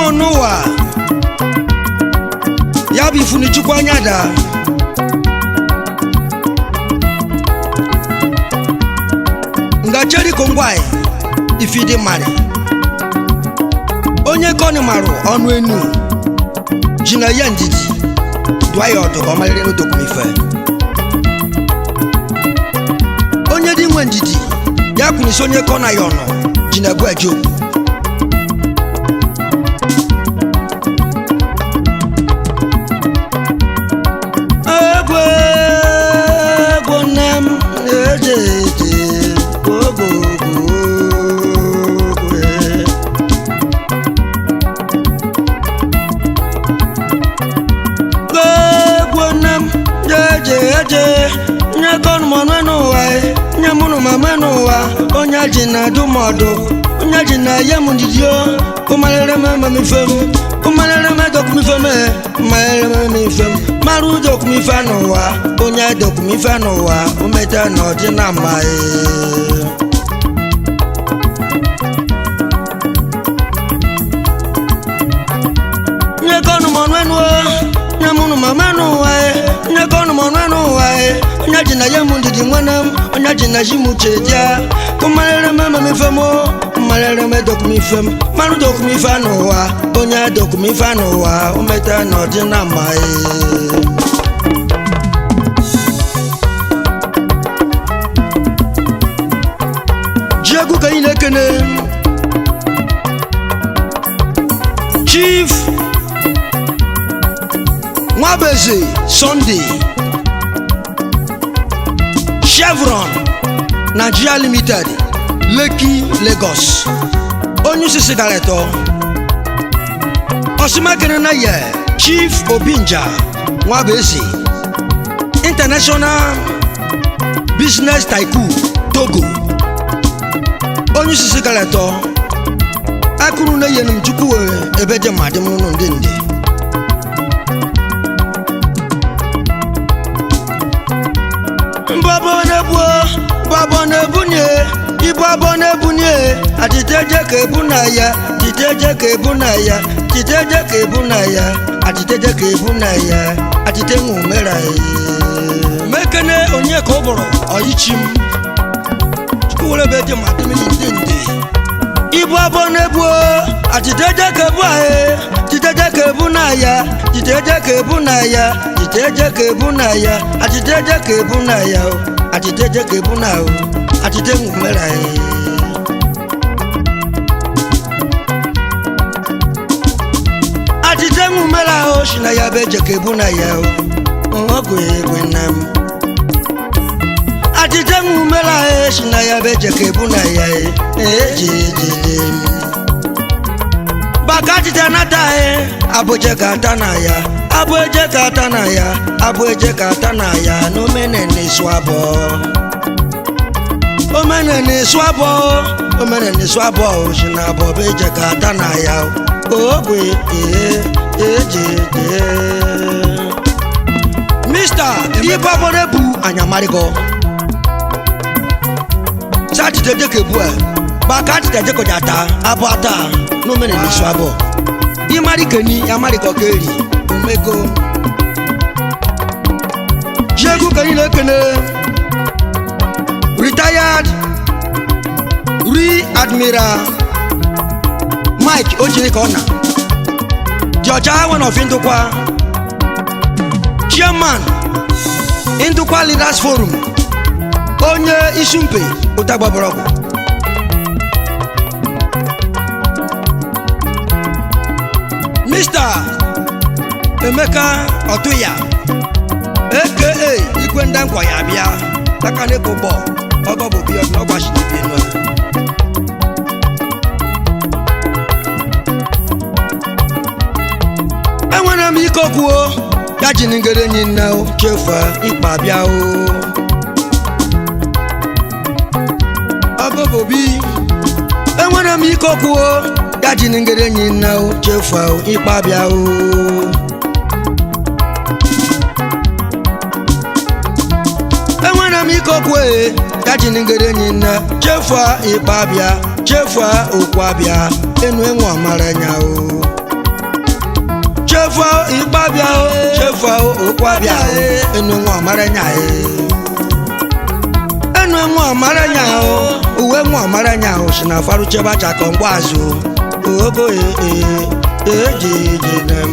nọ n'ụwa ya bụ ifunichukwu anya daa ngacheri kongwai ifidi mari onye kọni marụ ọnụ enu ji na ya ndidi dụa ya ọdụ ka ọ maliri n'odokwumife onye dị nwe ndidi ya kwunisi onye kọna ya ọnụ ji na egwu eje okwu egwu egwu nne m eje eje ogogo egwu nne m eje eje nye kọnụ m ọnụ n'ụwa nye mụnụ ma me n'ụwa onye ji na adụ m ọdụ onye ji na ye m ndidi o ụmalere m ememife m ụmalere m edokumife m mmalere m ememife m mara udokumife n'ụwa onye edokumife n'ụwa umeta na ọdị na mma ee. nye kọnụ m ọnụ enu o nye mụnụ ma me n'ụwa e nye kọnụ m ọnụ n'ụwa e onye ji na ye m ndidi nwene m onye ji na ji m uche dia ụmalere m ememife m o mmalere m edokumife m mara udokumife n'ụwa onye edokumife n'ụwa umeta na ọdị na mma ee. ji egwu ka anyị na-ekene chief nwabeze sunday chevron nigeria limited lekki lagos onye isi sigaretọ osimakere na ye chief obinja nwabeze international business tycoon togo onye isi sigaretọ akụrụ na eyenụ m chukwu wee ebe dị ma dị m n'ụlọ ndị ndị mbọbọ na-ebu mbọbọ na-ebunye ibu abọ na-ebunye atiteje ka ebu na ya titeje ka ebu na ya titeje ka ebu na ya atiteje ka ebu na ya atite nwumera mekene onye ka ọ bụrụ ọyichi m chukwu were ebe dị ma dị m ndị ndị ibu abọ na-ebu atiteje ka ebu ahụ titeje ka ebu na ya titeje ka ebu na ya titeje ka ebu na ya atiteje ka ebu na ya o atiteje ka ebu na o atite nwumere anyị atite nwumere ahụ si na ya bụ eje ka ebu na ya o ọgwụ egwe nna m atite nwumere ahụ si na ya bụ eje ka ebu na ya eji ejide m baka atite nata anyị abụje ka ata na ya abụ eje ka ata na ya abụ eje ka ata na ya na omenene su abụọ omenene su abụọ omenene su abụọ si na abụọ bụ eje ka ata na ya ogwe ee eje ee mista ibe abụrụ ebu anyamarịgo sátidé jẹ́kẹ̀ bú ẹ̀ bàkà tìtẹ̀ jẹ́kọ̀ jàtà abọ́ ata n'omene n'isu abọ́ imari keni amari kọkeri omego yegu keni lekene retired re admiral mike ojiri ka ọ na di ọcha wen of ndụkwa chairman ndụkwa leaders forum onye isi mpe ụta gbagbọrọgwụ mr emeka ọtụya aka igwe ndankwa ya bịa aka n'ịkụ bọ ọgọ bụ bi ọdụ ọgbachidebenu enwere m ike okwuo ya ji ngere enyi nna o chefa ịkpa bịa o ọgọbobi enwere m ike okwuo ya ji ngere enyi nna o chefa o ịkpa bịa o enwere m ike okwu e ya ji ngere enyi nna chefa ịkpa bịa chefa okwu abịa enu enwe amara nya o chefu ịkpabịa o chefu ụkwabịa o enu nwa ọmara nya e enu nwa ọmara nya o uwe nwa ọmara nya o si na faru chebe acha ka mgbe azụ ogo ee eji eji nem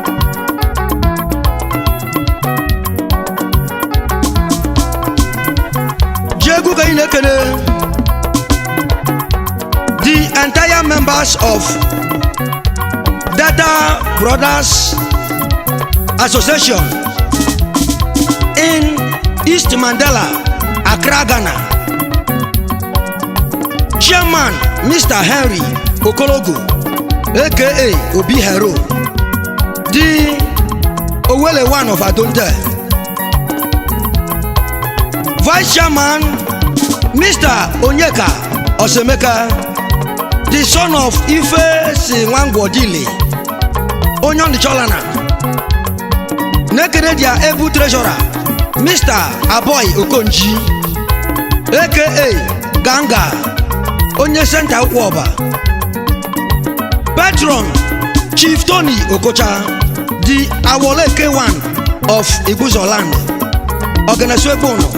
ji egwu ka anyị na-ekele the entire members of Data Brothers Association in East Mandela, Accra, Ghana. Chairman Mr. Henry Okologo, aka Obi Hero, the Owele one of Adonde. Vice Chairman Mr. Onyeka Osemeka, the son of Ife si Nwangwodili. onye ọnịcholana na-ekele dia ebu treasurer mr aboy okonji aka ganga onye senta ụkwụ ọba patron chief tony okocha the awole k1 of igbuzoland ọganasuegbono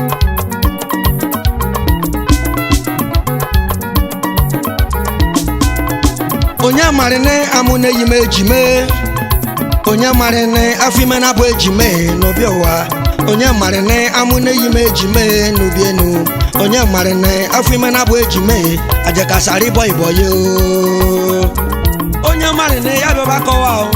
onye marịnị amụna eyi m ejime onye marịnị afọ ime na-abụ ejime n'obi ụwa onye marịnị amụna eyi m ejime n'ubi enu onye marịnị afọ ime na-abụ ejime ajakasara ịbọ ịbọ ya o. onye marịnị ya bịaba kọwa o.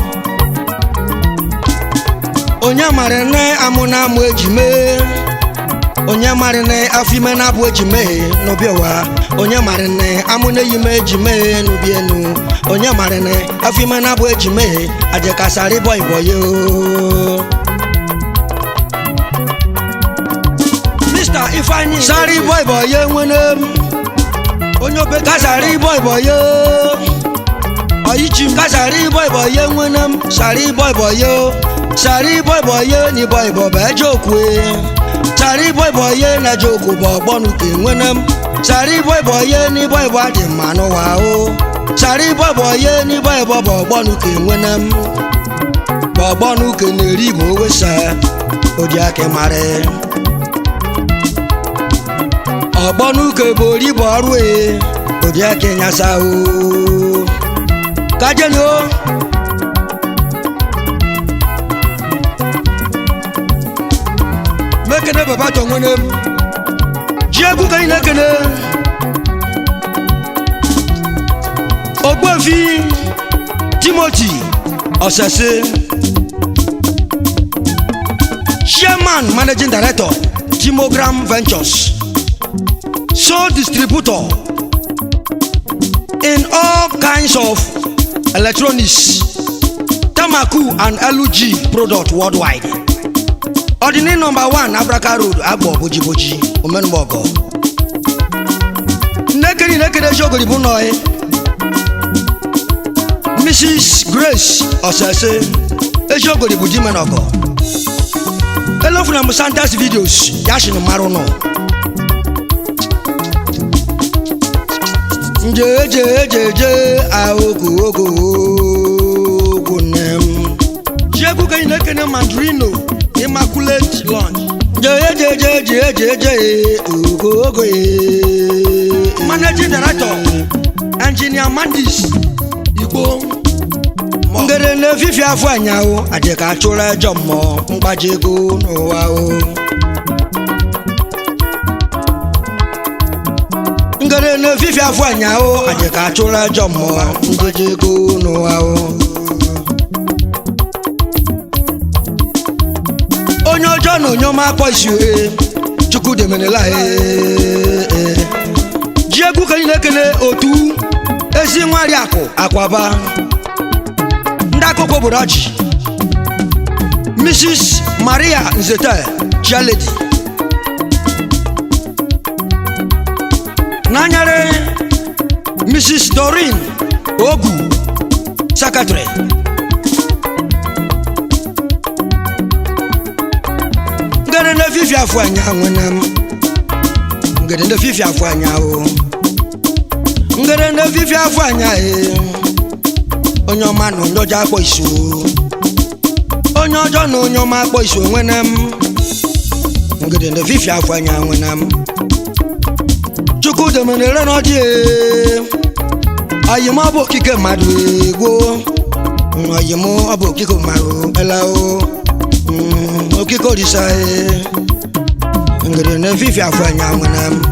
onye marịnị amụna amụ ejime onye marịnị afọ ime na-abụ ejime n'obi ụwa onye marịnị amụna eyi m ejime n'ubi enu onye marịnị afọ ime na-abụ ejime ajakasara ịbọ ịbọ ya o. Mr. Ifeanyi sari ịbọ ịbọ ya nwene m onye obe kasara ịbọ ịbọ ya ọyịchi m kasara ịbọ ịbọ ya nwene m sari ịbọ ịbọ ya sari ịbọ ịbọ ya na ịbọ ịbọ bụ eje okwe sari ịbọ ịbọ ya na eje okwu bụ ọgbọnụ ka enwene m sari ịbọ ịbọ ya na ịbọ ịbọ dị mma n'ụwa o sari ịbọ ịbọ ya na ịbọ ịbọ bụ ọgbọnụ ka enwene m bụ ọgbọnụ ka na-eri igbo wesa odi aka mara ọgbọnuke bụ oribo ọrụ e odiake nyasa o kajeni o mekene baba tọ nwene m ji egwu ka ị na-ekene ogbuefi timoti osese chairman managing director timogram ventures sole distributor in all kinds of electronics tamaku and lug product worldwide ọdịni nọmba 1 abraka road agbọ bojiboji omenugbogo nnekiri nnekiri eziogori bụ nọị mrs grace osese eziogori bụ dimenogo elofuna m santas videos yashin marụ nọ njejejeje aogo ogo ogo nem jiegwu ka ị na-ekene mandrino immaculate lunch jejejejejeje ogo ogo managing director engineer mandis igbo ngere na-efifi afọ anyanwụ adịka achụrụ ejọ mmụọ mgbaji ego n'ụwa o ngere n'efifi afọ anyahụ anyị ka achụrụ ajọ mmụọ njeje ego n'ụwa o onye ọjọọ na onye ọma akpọ isi ohe chukwu demenela ji egwu ka anyị na-ekele otu ezi nwari akụ akwaba ndị akụkọ obodo ọchị mrs maria nzete chialedi n'anyere mrs dorin ogu secretary ngede ndị fifi afọ anya nwene m ngede ndị fifi afọ anya o ngede ndị fifi afọ anya e onye ọma na onye ọjọọ akpọ isu onye ọjọọ na onye ọma akpọ isi onwe na m ngede na fifi afọ anya nwe na m chukwu demenere na ọdị ayim ọ bụ okike mmadụ egwo ayim ọ bụ okike mmadụ elao Mm, okike orisa e ngede na fifi afọ anya nwe na m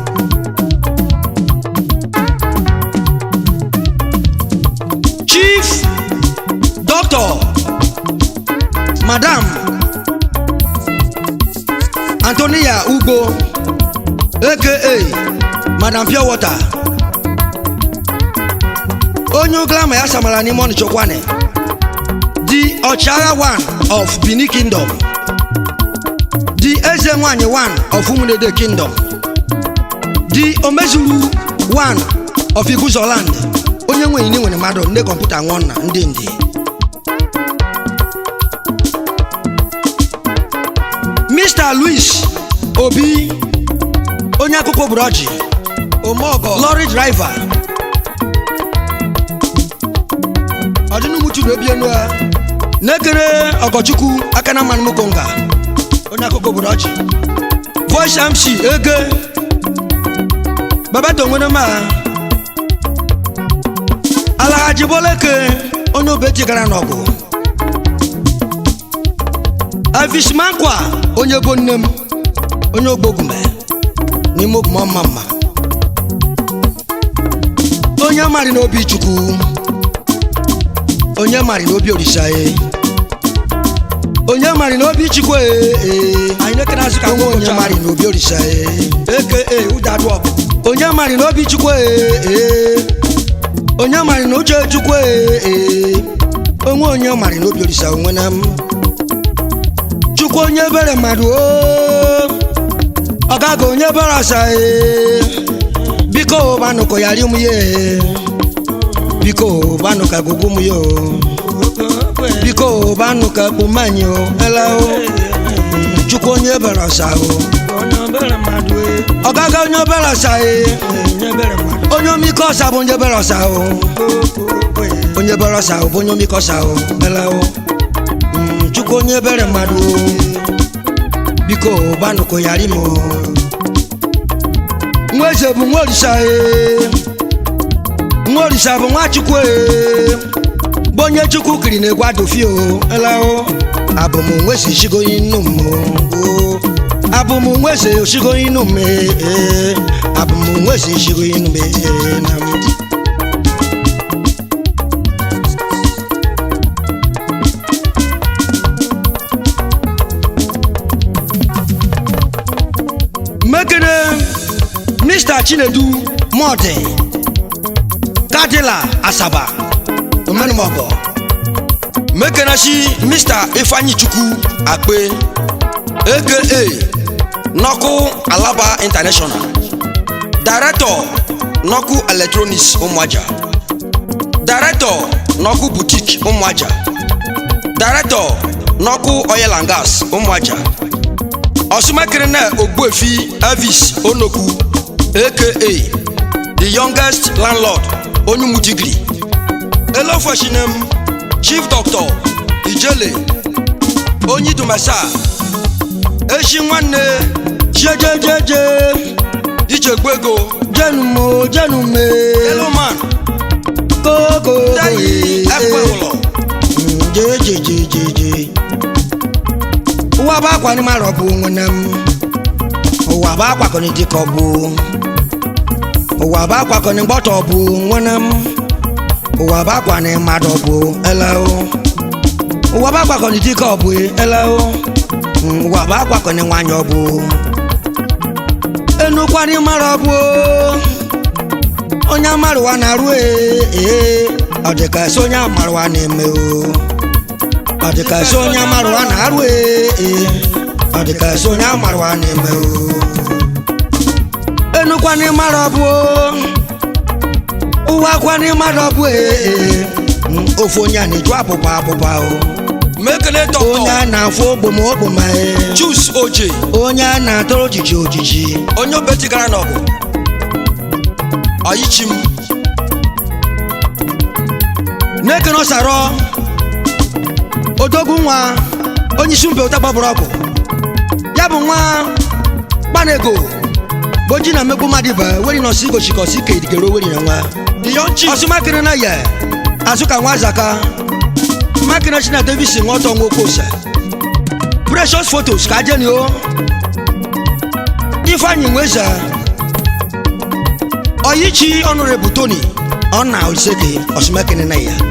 chief doctor madam antonia ugbo aka madam pure water onye ụglama ya samara n'ime ọnịcha kwane the ọchịagha one of benin kingdom the eze nwanyị one of umunede kingdom the omezuru one of iguzoland onye nwe ini nwere mmadụ ndị kọmputa nwụọ na ndị ndị mr louis obi onye akụkọ buroji omeọgọ lọri driver ọdịnumutu na obienu a na-ekere ọgọchukwu aka na mmanụ mukonga onye akụkọ buroji voice mc ege babato nwere ma alaghaji boleke onye obeti gara n'ọgụ avismankwa onye bo nne m onye ogbogume n'ime ogume ọma mma onye mari n'obi chukwu onye mari n'obi orisa e onye mari n'obi chukwu e e anyị na-ekene azụ ka nwa onye mari n'obi orisa e eke e ụdadụ ọgụ onye mari n'obi chukwu e e onye mari na uche chukwu e e onwe onye mari n'obi orisa onwe na m chukwu onye bere mmadụ o ọgaga onye bere asa e biko banụkọ yari m ye biko banụka gugu m yo biko banụka kpụmanyị o ela o chukwu onye bere asa o ọgaga onye bere asa e onye omike ọsa bụ onye bere ọsa o onye bere ọsa o bụ onye omike ọsa o ela o Mm, chukwu onye bere mmadụ o biko banụkọ yari m o nwa eze bụ nwa orisa e nwa orisa bụ nwa chukwu e bụ onye chukwu kiri na-egwu adụfi o elao abụm nweze shigoyi nnu m o abụm nweze oshigoyi nnu m e abụm nweze shigoyi nnu m e na m mekene mr chinedu mọdị kadila asaba omenumọgọ mekenachi mr ifeanyi chukwu akpe aka nọkụ alaba international director nọkụ electronics ụmụaja director nọkụ boutique ụmụaja director nọkụ oil and gas ụmụaja ọsụmakịrịna ogbuefi elvis onoku aka the youngest landlord onye umudigiri elofashinem chief doctor ijele onye idumasa eshi nwanne jejejeje ichegbu ego jenumo jenume eloman koko dayi ekwe ụlọ jejejejeje ụwa bụ akwa ni mara ọbụ nwene m ụwa bụ akwakọni dịka ọbụ ụwa bụ akwakọni gbọtọ ọbụ nwene m ụwa bụ akwa ni mmadụ ọbụ eleo ụwa bụ akwakọni dịka ọbụ eleo ụwa bụ akwakọni nwanyị ọbụ enukwani mara ọbụ onye amarụwa na-arụ ee ọ dịka esi onye amarụwa na-eme o ọ dịka esi onye amarụwa na-arụ ee ọ dịka esi onye amarụwa na-eme o enukwana ịmara ọbụ ụwa kwana ịmara ọbụ ee ofu onye a na-eju apụpa apụpa o mekele onye dọkịta a na-afụ ogboma ogboma ee chus oje onye a na-atọrọ ojiji ojiji onye obetigara n'ọgụ ọyichi m na-ekene ọsarọ odogwu nwa onye isi mpe ụta gbabụrụ ọgwụ ya bụ nwa gbanego bụ oji na mmegbu mmadụ ibe weri nọsi igochi ka ọsi ka edigere oweri na nwa the young chief ọsụmakịrị na ya azụ ka nwa zaka makịrị chi na davis nwa ọtọ nwa oke ose precious photos ka ajeni o ifeanyị nweza ọyichi ọnụrebụ tony ọ na oliseke ọsụmakịrị na ya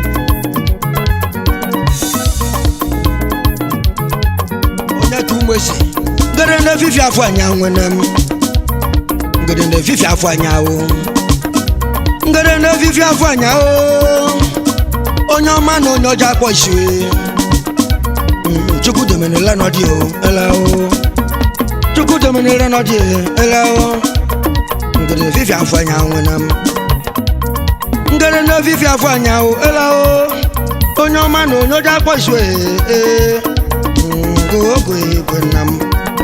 onye ka ụmụ esi ngede na-efifi afọ anya nwene m ngede na-efifi afọ anya o ngede na-efifi afọ anya o onye ọma na onye ọjọọ akpọ isiwe Mm, chukwu domenela nọdị o ele o chukwu domenela nọdị ele o ngede na-efifi afọ anya nwene m ngede na-efifi afọ anya o ele o onye ọma na onye ọjọọ akpọ isiwe ee gogo igwe nna m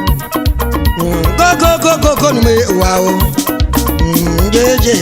gogogogogo nume ụwa o jeje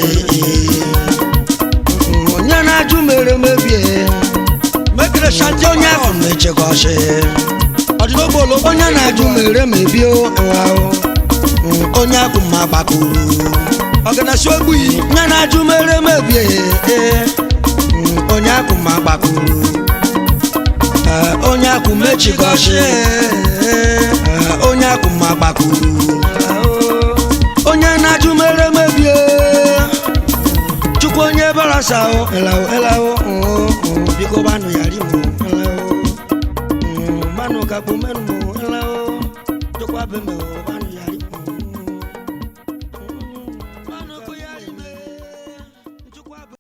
onye na-ajụ mere mebie mekere shanti onye ahụ na-echekọsị ọdịnogbo olo onye na-ajụ mere mebie ụwa o onye ahụ ma gbakuru ọganasi ogbuyi onye na-ajụ mere mebie ee, onye ahụ ma gbakuru Ee, onye ahụ mechikọsị Ee, onye ahụ ma gbakuru onye na-ajụ mere mebie chukwu onye barasa o elawo elawo oo, oo, biko banụ yari mụ elawo Mm, manụ kakpu menụ mụ elawo chukwu abe mụ banụ